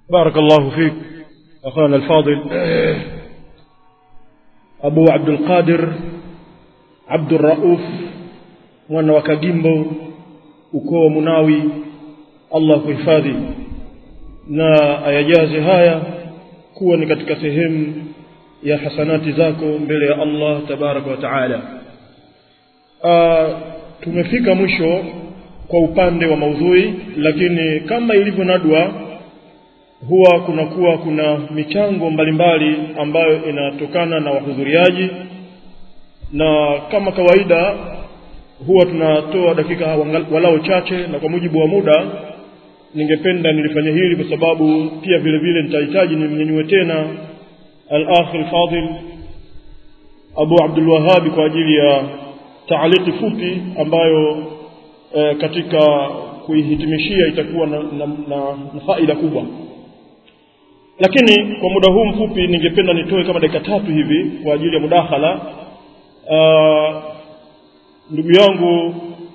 بارك الله فيك أخانا الفاضل أبو عبد القادر عبد الرؤوف mwana wa kagimbo ukoo wa munawi allah kuhifadhi na ayajaze haya kuwa ni katika sehemu ya hasanati zako mbele ya allah tabaraka wa taala tumefika mwisho kwa upande wa maudhui lakini kama ilivyo nadwa huwa kunakuwa kuna michango mbalimbali ambayo inatokana na wahudhuriaji na kama kawaida huwa tunatoa dakika walao chache na kwa mujibu wa muda ningependa nilifanya hili kwa sababu pia vile vile nitahitaji nimnyanyue tena al-akh al-fadil Abu Abdul Wahhab kwa ajili ya taaliki fupi ambayo e, katika kuihitimishia itakuwa na, na, na, na faida kubwa lakini kwa muda huu mfupi ningependa nitoe kama dakika tatu hivi kwa ajili ya mudakhala uh, ndugu yangu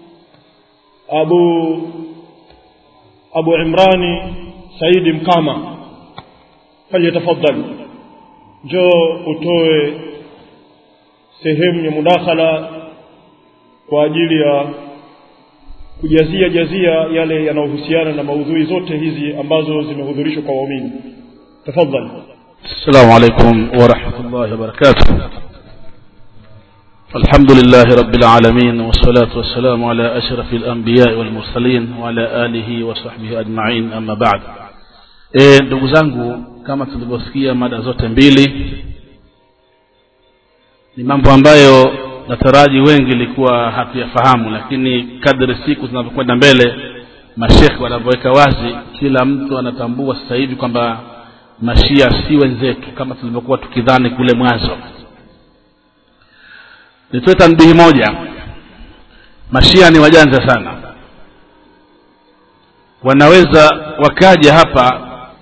Abu Abu Imrani Saidi Mkama falyatafadhali njoo utoe sehemu ya mudakhala kwa ajili ya kujazia jazia yale yanayohusiana na maudhui zote hizi ambazo zimehudhurishwa kwa waumini tafadhali السلام عليكم ورحمة الله وبركاته الحمد لله رب العالمين والصلاة والسلام على أشرف الأنبياء والمرسلين وعلى آله وصحبه أجمعين أما بعد e, ndugu zangu kama tulivyosikia mada zote mbili ni mambo ambayo nataraji wengi ilikuwa hatuyafahamu lakini kadri siku zinavyokwenda mbele mashekhe wanavyoweka wazi kila mtu anatambua sasa hivi kwamba mashia si wenzetu kama tulivyokuwa tukidhani kule mwanzo nitoe tanbihi moja mashia ni wajanja sana wanaweza wakaja hapa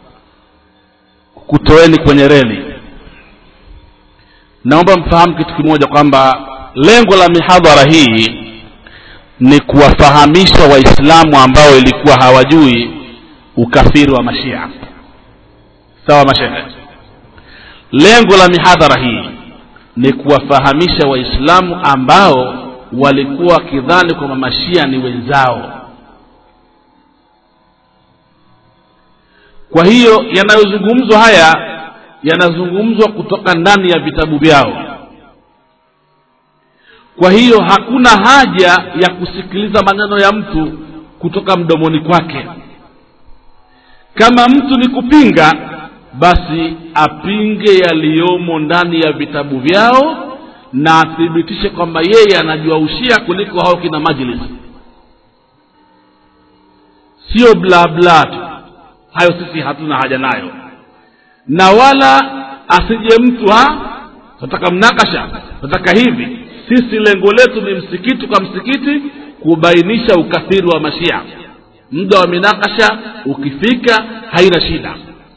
kutoeni kwenye reli naomba mfahamu kitu kimoja kwamba lengo la mihadhara hii ni kuwafahamisha waislamu ambao ilikuwa hawajui ukafiri wa mashia sawa mashehe lengo la mihadhara hii ni kuwafahamisha waislamu ambao walikuwa wakidhani kwamba mashia ni wenzao kwa hiyo yanayozungumzwa haya yanazungumzwa kutoka ndani ya vitabu vyao kwa hiyo hakuna haja ya kusikiliza maneno ya mtu kutoka mdomoni kwake kama mtu ni kupinga basi apinge yaliyomo ndani ya vitabu vyao na athibitishe kwamba yeye anajua ushia kuliko hao kina majlis sio bla bla tu hayo sisi hatuna haja nayo na wala asije mtu ha tunataka mnakasha tunataka hivi sisi lengo letu ni msikiti kwa msikiti kubainisha ukafiri wa mashia muda wa minakasha ukifika haina shida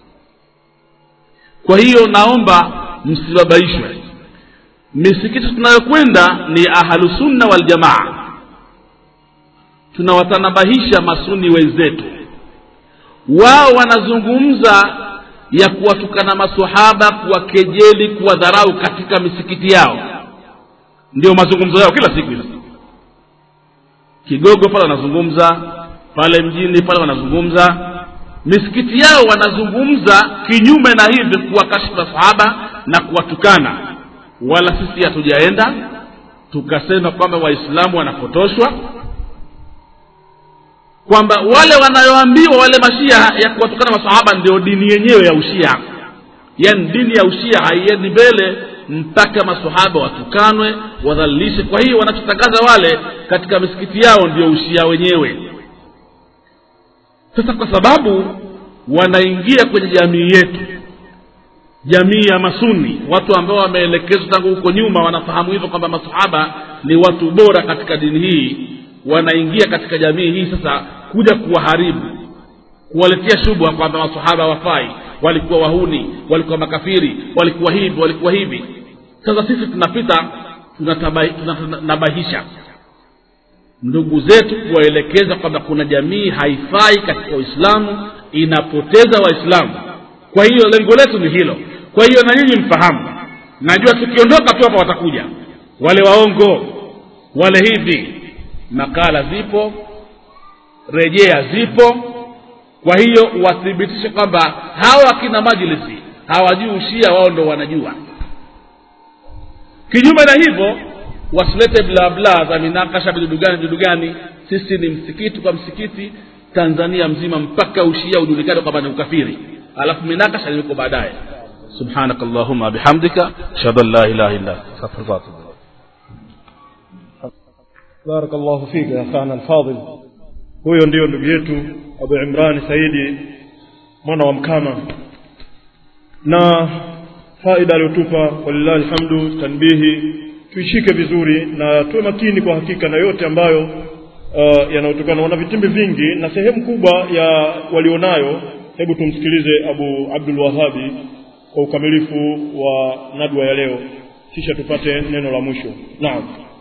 kwa hiyo naomba msibabaishwe misikiti tunayokwenda ni ahlusunna waljamaa tunawatanabahisha masuni wenzetu wao wanazungumza ya kuwatukana masahaba kuwakejeli kuwadharau katika misikiti yao ndio mazungumzo yao kila siku hizi kigogo pale wanazungumza pale mjini pale wanazungumza misikiti yao wanazungumza kinyume na hivi kuwakashifu masahaba na kuwatukana wala sisi hatujaenda tukasema kwamba waislamu wanapotoshwa kwamba wale wanayoambiwa wale mashia ya kuwatukana masahaba ndio dini yenyewe ya ushia yaani dini ya ushia haiendi mbele mpaka masahaba watukanwe wadhalilishe kwa hiyo wanachotangaza wale katika misikiti yao ndio ushia wenyewe sasa kwa sababu wanaingia kwenye jamii yetu jamii ya masuni watu ambao wameelekezwa tangu huko nyuma wanafahamu hivyo kwamba masahaba ni watu bora katika dini hii wanaingia katika jamii hii sasa kuja kuwaharibu kuwaletea shubha kwamba masahaba wafai walikuwa wahuni walikuwa makafiri walikuwa hivi walikuwa hivi sasa sisi tunapita tunatanabahisha ndugu zetu kuwaelekeza kwamba kuna jamii haifai katika uislamu inapoteza waislamu kwa hiyo lengo letu ni hilo kwa hiyo na nyinyi mfahamu najua tukiondoka tu hapa watakuja wale waongo wale hivi makala zipo rejea zipo kwa hiyo wathibitishe kwamba hawa kina majlisi hawajui ushia wao ndo wanajua kinyume na hivyo wasilete blabla za minakasha vidudu gani vidudu gani sisi ni msikiti kwa msikiti tanzania mzima mpaka ushia ujulikane kwamba ni ukafiri alafu minakasha liko baadaye سبحانك اللهم بحمدك اشهد ان لا اله الا انت استغفرك واتوب اليك بارك الله فيك يا أخانا الفاضل huyo ndiyo ndugu yetu abu imrani saidi mwana wa mkama na faida aliyotupa walillahi alhamdu tanbihi tuishike vizuri na tuwe makini kwa hakika na yote ambayo uh, yanayotokana wana vitimbi vingi na sehemu kubwa ya walionayo hebu tumsikilize abu abdul wahabi kwa ukamilifu wa nadwa ya leo kisha tupate neno la mwisho naam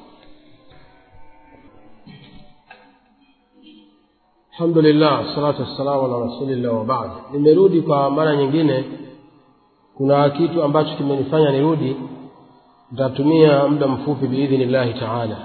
alhamdulillah salatu wassalamu ala rasulillah wabaad nimerudi kwa mara nyingine kuna kitu ambacho kimenifanya nirudi nitatumia muda mfupi biidhnillahi taala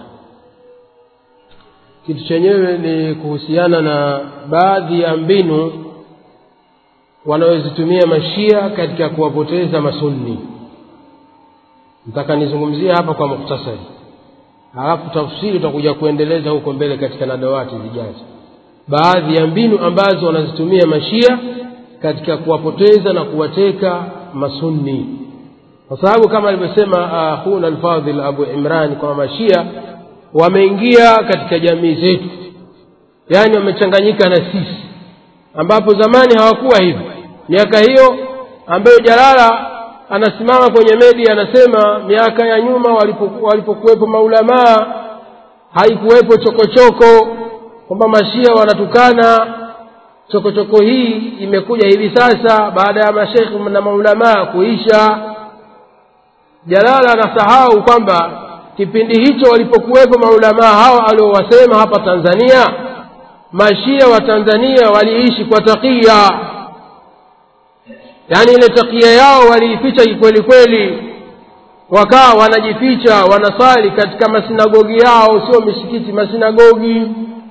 kitu chenyewe ni kuhusiana na baadhi ya mbinu wanaozitumia mashia katika kuwapoteza masunni nataka nizungumzie hapa kwa muktasari halafu tafsiri utakuja kuendeleza huko mbele katika nadawati zijazo baadhi ya mbinu ambazo wanazitumia mashia katika kuwapoteza na kuwateka masunni kwa sababu kama alivyosema akhuna uh, alfadhil abu imran kwamba mashia wameingia katika jamii zetu yaani wamechanganyika na sisi ambapo zamani hawakuwa hivi miaka hiyo ambayo jalala anasimama kwenye media anasema miaka ya nyuma walipokuwepo walipo maulamaa haikuwepo chokochoko kwamba mashia wanatukana chokochoko hii imekuja hivi sasa baada ya mashekhi na maulamaa kuisha jalala anasahau kwamba kipindi hicho walipokuwepo maulamaa hao aliowasema hapa tanzania mashia wa tanzania waliishi kwa takia yaani ile takia yao waliificha kikweli kweli wakawa wanajificha wanasali katika masinagogi yao sio misikiti masinagogi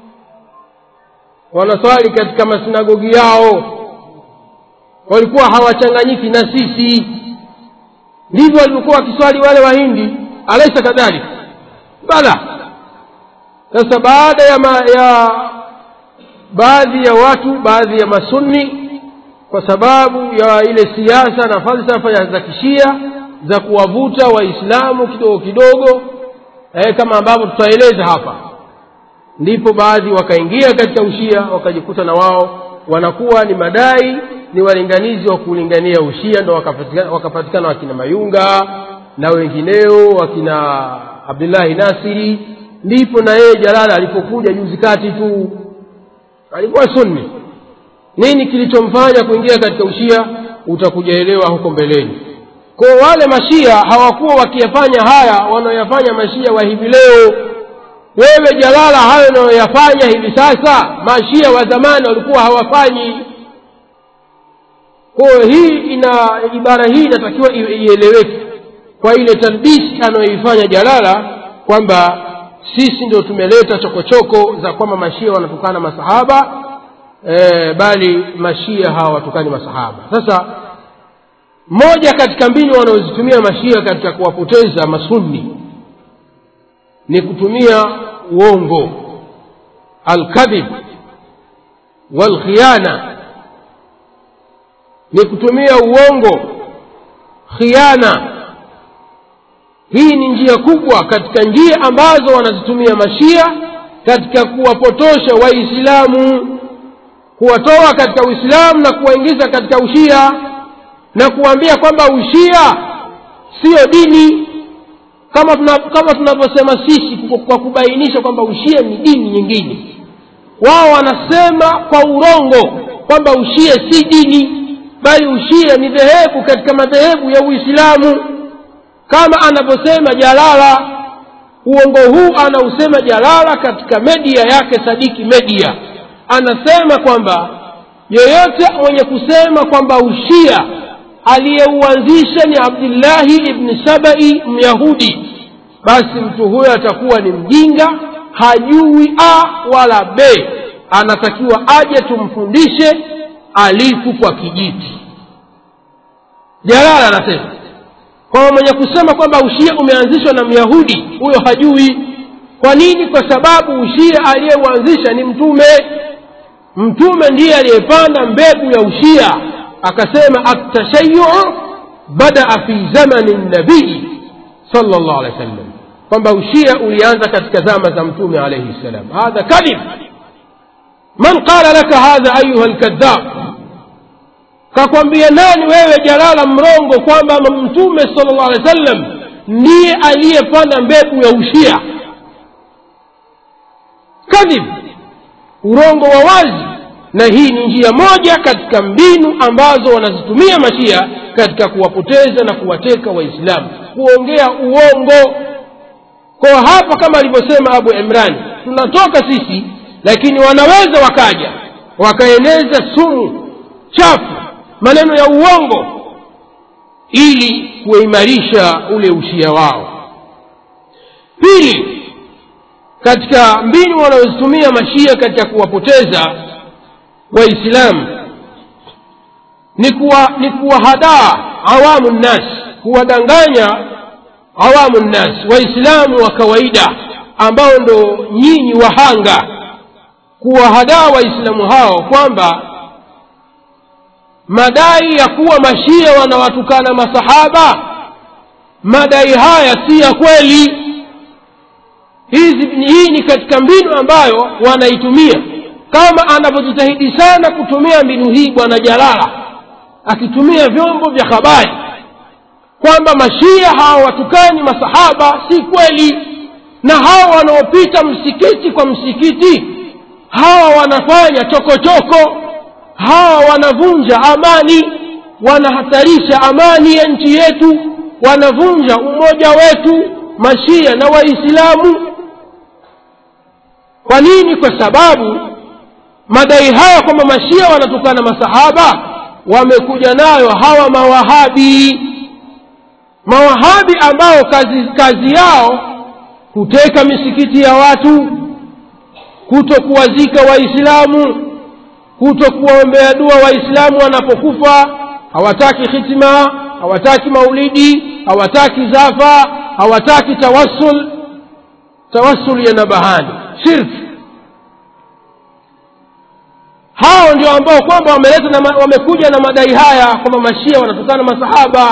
wanaswali katika masinagogi yao walikuwa hawachanganyiki na sisi ndivyo walivyokuwa wakiswali wale wahindi alaisa kadhalika bala sasa baada ya, ma, ya baadhi ya watu baadhi ya masunni kwa sababu ya ile siasa na falsafa za kishia za kuwavuta waislamu kidogo kidogo eh, kama ambavyo tutaeleza hapa ndipo baadhi wakaingia katika ushia wakajikuta na wao wanakuwa ni madai ni walinganizi wa kulingania ushia ndo wakapatikana, wakapatikana wakina mayunga na wengineo wakina abdullahi nasiri ndipo na yeye jalala alipokuja juzi kati tu alikuwa sunni nini kilichomfanya kuingia katika ushia utakujaelewa huko mbeleni kwa wale mashia hawakuwa wakiyafanya haya wanaoyafanya mashia wa hivi leo wewe jalala hayo unayoyafanya hivi sasa mashia wa zamani walikuwa hawafanyi kwayo hii ina ibara hii inatakiwa ieleweke kwa ile talbisi anayoifanya jalala kwamba sisi ndio tumeleta chokochoko za kwamba mashia wanatukana masahaba e, bali mashia hawatukani masahaba sasa moja katika mbinu wanaozitumia mashia katika kuwapoteza masunni ni kutumia uongo alkadhib walkhiana ni kutumia uongo khiana hii ni njia kubwa katika njia ambazo wanazitumia mashia katika kuwapotosha waislamu kuwatoa katika uislamu na kuwaingiza katika ushia na kuwaambia kwamba ushia siyo dini kama tuna, kama tunavyosema sisi kwa kubainisha kwamba ushia ni dini nyingine wao wanasema kwa urongo kwamba ushia si dini bali ushia ni dhehebu katika madhehebu ya uislamu kama anavyosema jalala uongo huu anausema jalala katika media yake sadiki media anasema kwamba yoyote mwenye kusema kwamba ushia aliyeuanzisha ni abdillahi ibni sabai myahudi basi mtu huyo atakuwa ni mjinga hajui a wala b anatakiwa aje tumfundishe alifu kwa kijiti jalala anasema kwamba mwenye kusema kwamba ushia umeanzishwa na myahudi huyo hajui kwa nini kwa sababu ushia aliyeuanzisha ni mtume mtume ndiye aliyepanda mbegu ya ushia akasema atashayuu badaa fi zamani nabii sal llah alehi wa sallam kwamba ushia ulianza katika zama za mtume alaihi ssalam hadha kadhib man qala laka hadha ayuha lkadhab kakwambia nani wewe jalala mrongo kwamba mtume sala llah alehi wa sallam ndiye aliyepanda mbegu ya ushia kadhib urongo wa wazi na hii ni njia moja katika mbinu ambazo wanazitumia mashia katika kuwapoteza na kuwateka waislamu kuongea uongo kwa hapa kama alivyosema abu imrani tunatoka sisi lakini wanaweza wakaja wakaeneza sumu chafu maneno ya uongo ili kuimarisha ule ushia wao pili katika mbinu wanazozitumia mashia katika kuwapoteza waislamu ni kuwa ni kuwahadaa awamu nnas kuwadanganya awamu nnas waislamu wa kawaida ambao ndo nyinyi wahanga kuwahadaa waislamu hao kwamba madai ya kuwa mashia wanawatukana masahaba madai haya si ya kweli hizi hii ni katika mbinu ambayo wanaitumia kama anavyojitahidi sana kutumia mbinu hii bwana jalala akitumia vyombo vya habari kwamba mashia hawawatukani masahaba si kweli na hawa wanaopita msikiti kwa msikiti hawa wanafanya chokochoko hawa wanavunja amani wanahatarisha amani ya nchi yetu wanavunja umoja wetu mashia na waislamu kwa nini kwa sababu madai haya kwamba mashia wanatukana masahaba wamekuja nayo hawa mawahabi mawahabi ambao kazi, kazi yao kuteka misikiti ya watu kuto kuwazika waislamu kuto kuwaombea dua waislamu wanapokufa hawataki hitima hawataki maulidi hawataki zafa hawataki tawassul tawassul ya nabahani shirki hao ndio ambao kwamba wameleta na wamekuja na madai haya kwamba mashia wanatokana masahaba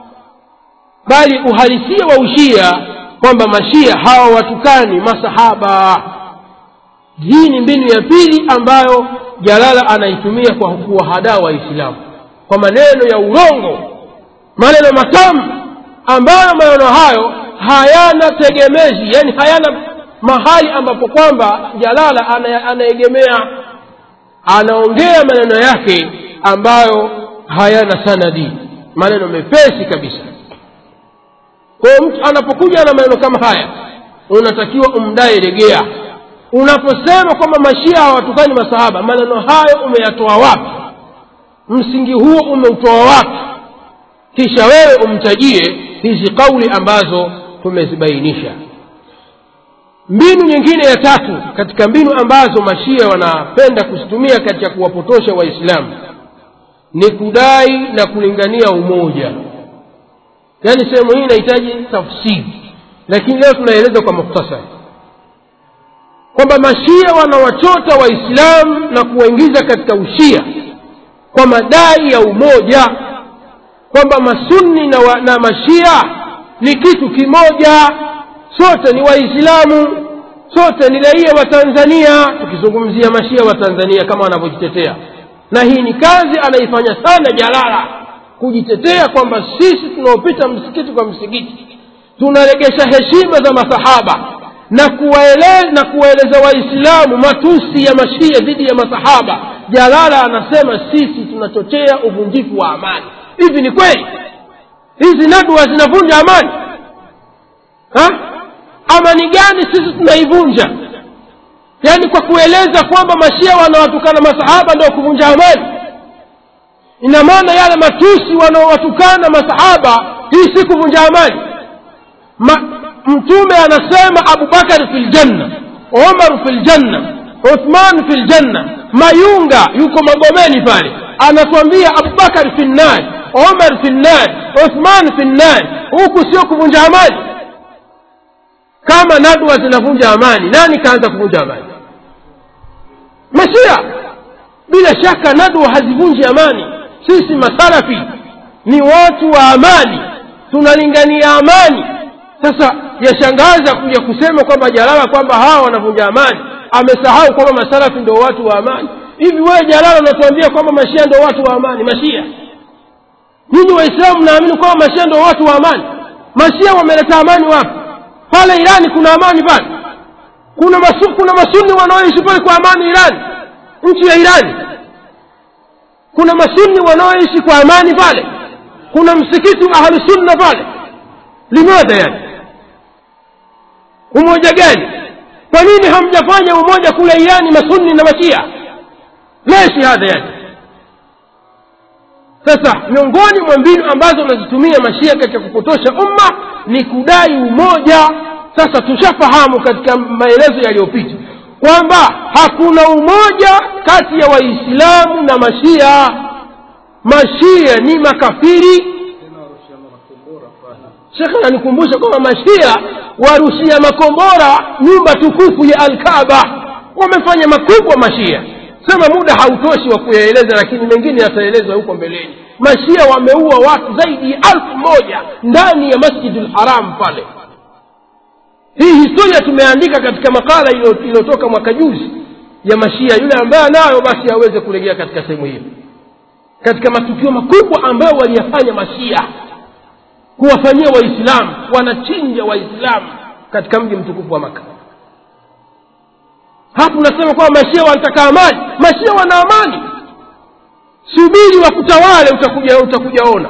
bali uhalisia wa ushia kwamba mashia hawa watukani masahaba hii ni mbinu ya pili ambayo jalala anaitumia kwa kuwahadaa waislamu kwa maneno ya urongo maneno matamu ambayo maneno hayo hayana tegemezi yani hayana mahali ambapo kwamba jalala anaegemea anaongea maneno yake ambayo hayana sanadi maneno mepesi kabisa kwa hiyo mtu anapokuja na maneno kama haya unatakiwa umdae regea unaposema kwamba mashia hawatukani masahaba maneno hayo umeyatoa wapi msingi huo umeutoa wapi kisha wewe umtajie hizi kauli ambazo tumezibainisha mbinu nyingine ya tatu katika mbinu ambazo mashia wanapenda kuzitumia katika kuwapotosha waislamu ni kudai na kulingania umoja yaani sehemu hii inahitaji tafsiri lakini leo tunaeleza kwa mukhtasari kwamba mashia wanawachota waislamu na kuwaingiza katika ushia kwa madai ya umoja kwamba masunni na, wa, na mashia ni kitu kimoja sote ni waislamu sote ni raia wa tanzania tukizungumzia mashia wa tanzania kama wanavyojitetea na hii ni kazi anaifanya sana jalala kujitetea kwamba sisi tunaopita msikiti kwa msikiti tunaregesha heshima za masahaba na kuwaeleza na kuwaeleza waislamu matusi ya mashia dhidi ya masahaba jalala anasema sisi tunachochea uvunjifu wa amani hivi ni kweli hizi nadwa zinavunja amani ha? amani gani sisi tunaivunja yaani kwa kueleza kwamba mashia wanawatukana masahaba ndio kuvunja amani ina maana yale matusi wanaowatukana masahaba hii si kuvunja amani Ma, mtume anasema abubakar fi ljanna umar fi ljanna uthman fi ljanna mayunga yuko magomeni pale anatuambia abubakar fi nnari umar fi nnari uthman fi nnari huku sio kuvunja amani kama nadwa zinavunja amani nani kaanza kuvunja amani mashia bila shaka nadwa hazivunji amani sisi masalafi ni watu wa amani tunalingania amani sasa yashangaza kuja kusema kwamba jalala kwamba hawa wanavunja amani amesahau kwamba masalafi ndio watu wa amani hivi wewe jalala unatuambia kwamba mashia ndio watu wa amani mashia nyinyi waislamu mnaamini kwamba mashia ndio watu wa amani mashia wameleta amani wapi pale irani kuna amani pale kuna masu, kuna masuni wanaoishi pale kwa amani irani nchi ya irani kuna masuni wanaoishi kwa amani pale kuna msikiti wa ahlusunna pale limadha yani umoja gani kwa nini hamjafanya umoja kule irani masunni na mashia leshi hadha yani sasa miongoni mwa mbinu ambazo wanazitumia mashia katika kupotosha umma ni kudai umoja sasa tushafahamu katika maelezo yaliyopita kwamba hakuna umoja kati ya waislamu na mashia mashia ni makafiri shekhe ananikumbusha kwamba mashia warushia makombora nyumba tukufu ya alkaba wamefanya makubwa mashia sema muda hautoshi wa kuyaeleza lakini mengine yataelezwa huko mbeleni mashia wameua watu zaidi ya alfu moja ndani ya masjidi lharam pale hii historia tumeandika katika makala iliyotoka mwaka juzi ya mashia yule ambaye anayo basi aweze kulegea katika sehemu hiyo katika matukio makubwa ambayo waliyafanya mashia kuwafanyia waislamu wanachinja waislamu katika mji mtukufu wa maka hapo unasema kwamba mashia wanataka amani mashia wana amani subiri wakutawale utakuja utakujaona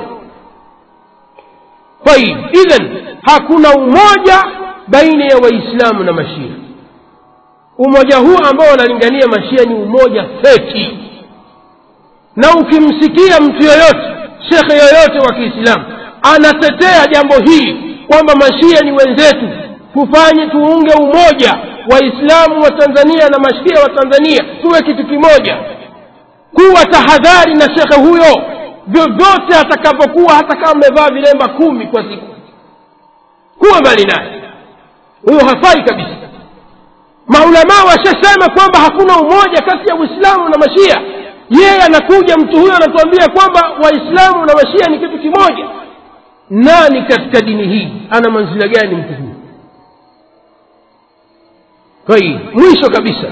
tayib idhan hakuna umoja baina ya waislamu na mashia umoja huu ambao wanalingania mashia ni umoja feki na ukimsikia mtu yoyote shekhe yoyote wa kiislamu anatetea jambo hili kwamba mashia ni wenzetu tufanye tuunge umoja waislamu wa tanzania na mashia wa tanzania tuwe kitu kimoja kuwa tahadhari na shekhe huyo vyovyote atakapokuwa hata kama amevaa vilemba kumi kwa siku kuwa mbali naye huyo hafai kabisa maulamaa washasema kwamba hakuna umoja kati ya uislamu na mashia yeye anakuja mtu huyo anatuambia kwamba waislamu na mashia ni kitu kimoja nani katika dini hii ana manzila gani mtu huyu kwa hiyo mwisho kabisa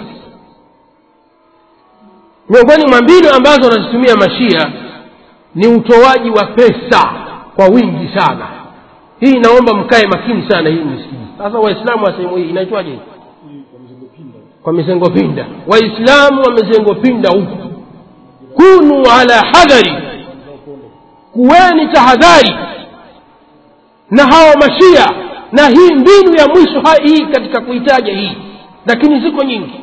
miongoni mwa mbinu ambazo wanazitumia mashia ni utoaji wa pesa kwa wingi sana hii naomba mkae makini sana hii msikii sasa waislamu wa sehemu hii inaitwaje hii kwa mizengo pinda waislamu wa mizengo pinda huku kunu ala hadhari kuweni tahadhari na hawa mashia na hii mbinu ya mwisho hii katika kuitaja hii lakini ziko nyingi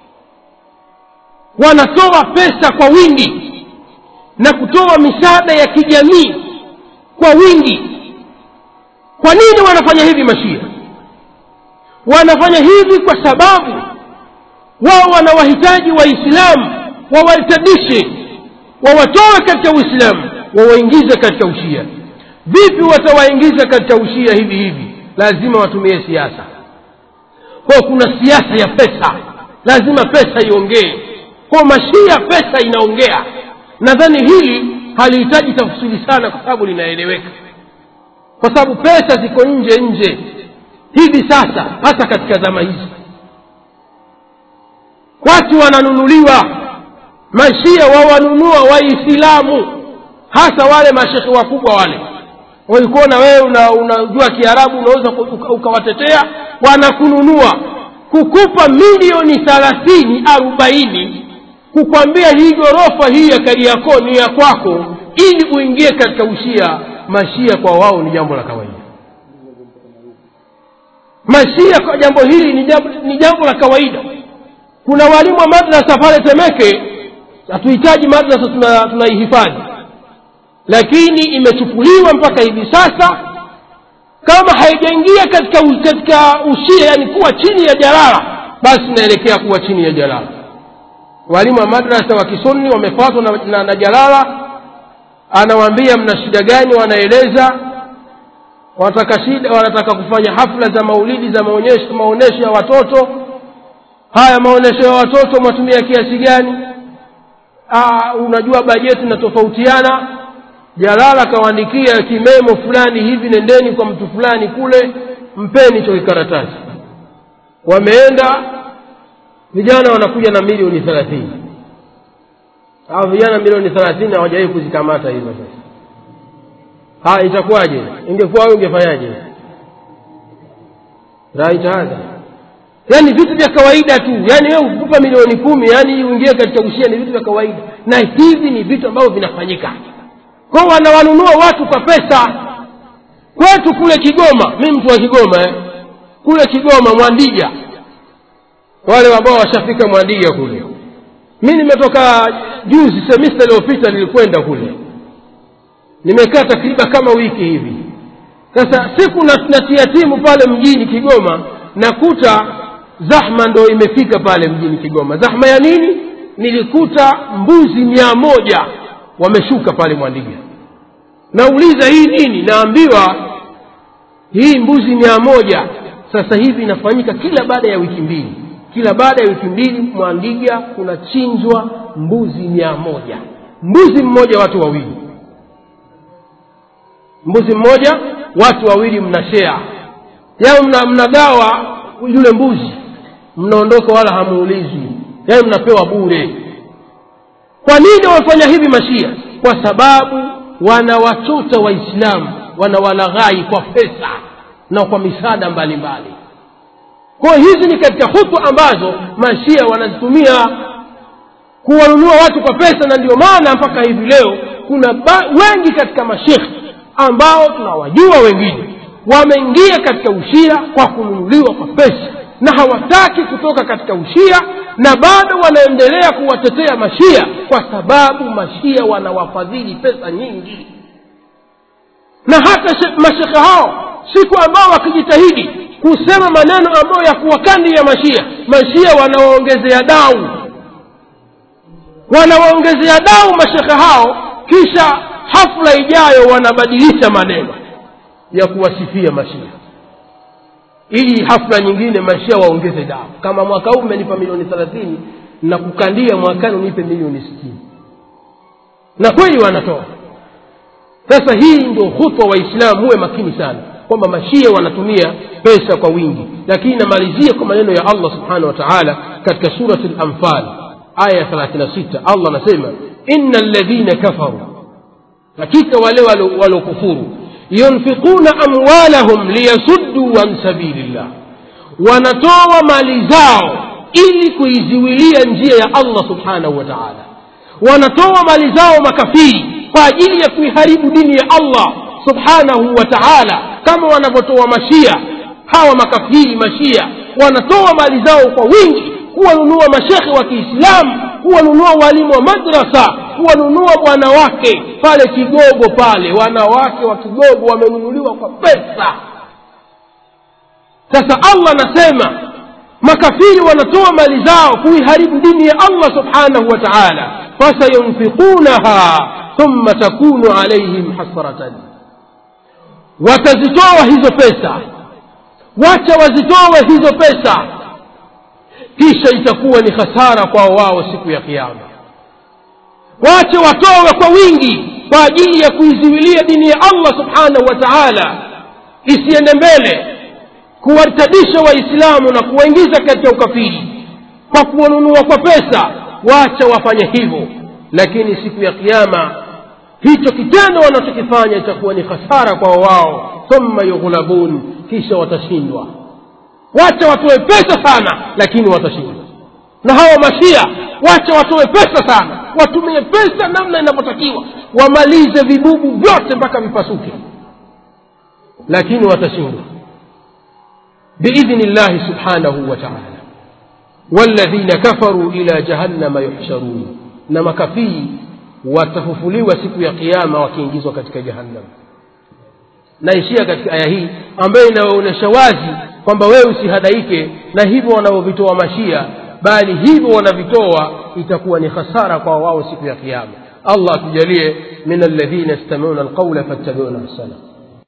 wanatoa pesa kwa wingi na kutoa misaada ya kijamii kwa wingi kwa nini wanafanya hivi mashia wanafanya hivi kwa sababu wao wanawahitaji waislamu wawartadishe wawatoe katika uislamu wawaingize katika ushia vipi watawaingiza katika ushia hivi hivi lazima watumie siasa kwa kuna siasa ya pesa lazima pesa iongee kwa mashia pesa inaongea nadhani hili halihitaji tafsiri sana kwa sababu linaeleweka kwa sababu pesa ziko nje nje hivi sasa hasa katika zama hizi watu wananunuliwa mashia wawanunua waislamu hasa wale mashekhe wakubwa wale walikuona wewe unajua una kiarabu unaweza ukawatetea wanakununua kukupa milioni thalathini arobaini kukwambia hii ghorofa hii ya kariakoo ni ya kwako ili uingie katika ushia mashia kwa wao ni jambo la kawaida mashia kwa jambo hili ni jambo, ni jambo la kawaida kuna walimu wa madrasa pale temeke hatuhitaji madrasa tuna- tunaihifadhi lakini imechukuliwa mpaka hivi sasa kama haijaingia katika, u- katika ushia yani kuwa chini ya jalala basi inaelekea kuwa chini ya jalala walimu wa madrasa wa kisunni wamefuatwa na, na, na jalala anawaambia mna shida gani wanaeleza wanataka shida wanataka kufanya hafla za maulidi za maonyesho maonyesho ya watoto haya maonyesho ya watoto mwatumia kiasi gani Aa, unajua bajeti inatofautiana jalala akawaandikia kimemo fulani hivi nendeni kwa mtu fulani kule mpeni hicho kikaratasi wameenda vijana wanakuja na milioni thelathini hao vijana milioni thelathini hawajawahi kuzikamata hizo sasa haya itakuwaje ingekuwa wewe ungefanyaje raita hadha yaani vitu vya kawaida tu yaani wewe ukupa milioni kumi yaani uingie katika ushia ni vitu vya kawaida na hivi ni vitu ambavyo vinafanyika kwao wanawanunua watu kwa pesa kwetu kule kigoma mi mtu wa kigoma eh? kule kigoma mwandija wale ambao washafika mwandija kule mi nimetoka juzi semista iliyopita nilikwenda kule nimekaa takriban kama wiki hivi sasa siku na- natia timu pale mjini kigoma nakuta zahma ndo imefika pale mjini kigoma zahma ya nini nilikuta mbuzi mia moja wameshuka pale mwandiga nauliza hii nini naambiwa hii mbuzi mia moja sasa hivi inafanyika kila baada ya wiki mbili kila baada ya wiki mbili mwandiga kunachinjwa mbuzi mia moja mbuzi mmoja watu wawili mbuzi mmoja watu wawili mnashea yao mna, mnagawa yule mbuzi mnaondoka wala hamuulizwi yaani mnapewa bure kwa nini wamefanya hivi mashia kwa sababu wanawachota waislamu wanawalaghai kwa pesa na kwa misaada mbalimbali kwa hiyo hizi ni katika hutu ambazo mashia wanazitumia kuwanunua watu kwa pesa na ndio maana mpaka hivi leo kuna ba- wengi katika mashekhe ambao tunawajua wengine wameingia katika ushia kwa kununuliwa kwa pesa na hawataki kutoka katika ushia na bado wanaendelea kuwatetea mashia kwa sababu mashia wanawafadhili pesa nyingi na hata she- mashekhe hao siku ambao wakijitahidi kusema maneno ambayo ya kuwakandi ya mashia mashia wanawaongezea dau wanawaongezea dau mashekhe hao kisha hafla ijayo wanabadilisha maneno ya kuwasifia mashia ili hafla nyingine mashia waongeze dau kama mwaka huu mmenipa milioni thelathini na kukandia mwakani unipe milioni sitini na kweli wanatoa sasa hii ndio hutwa waislamu muwe makini sana kwamba mashia wanatumia pesa kwa wingi lakini namalizia kwa maneno ya allah subhanahu wa taala katika surati lanfal aya ya 36 allah anasema ina ladhina kafaru hakika wale walo- walokufuru yunfiquna amwalahum liyasuddu an sabilillah wanatoa mali zao ili kuiziwilia njia ya allah subhanahu wa taala wanatoa mali zao makafiri kwa ajili ya kuiharibu dini ya allah subhanahu wa taala kama wanavyotoa mashia hawa makafiri mashia wanatoa mali zao kwa wingi kuwanunua mashekhe wa kiislamu kuwanunua walimu wa madrasa kuwanunua wanawake pale kigogo pale wanawake wa kigogo wamenunuliwa kwa pesa sasa allah anasema makafiri wanatoa mali zao kuiharibu dini ya allah subhanahu wa taala fasayunfiqunaha thumma takunu alaihim hasratan watazitoa hizo pesa wacha wazitoe hizo pesa kisha itakuwa ni hasara kwao wao siku ya kiama wache watowe kwa wingi kwa ajili ya kuiziwilia dini ya allah subhanahu wa taala isiende mbele kuwartadisha waislamu na kuwaingiza katika ukafiri kwa kuwanunua kwa pesa wacha wafanye hivyo lakini siku ya kiama hicho kitendo wanachokifanya itakuwa ni hasara kwa wao thumma yughlabun kisha watashindwa wacha watoe pesa sana lakini watashindwa na hawa mashia wacha watoe pesa sana watumie pesa namna inavyotakiwa wamalize vibubu vyote mpaka vipasuke lakini watashindwa biidhni llahi subhanahu wa taala walladhina kafaru ila jahannama yuhsharun na makafiri watafufuliwa siku ya kiama wakiingizwa katika jahannam naishia katika aya hii ambayo inaonyesha wazi kwamba wewe usihadaike na hivyo wanavyovitoa mashia bali hivyo wanavitoa itakuwa ni hasara kwa wao siku ya kiama allah atujalie min alladhina yastamiuna alqaula fattabiuna ahsana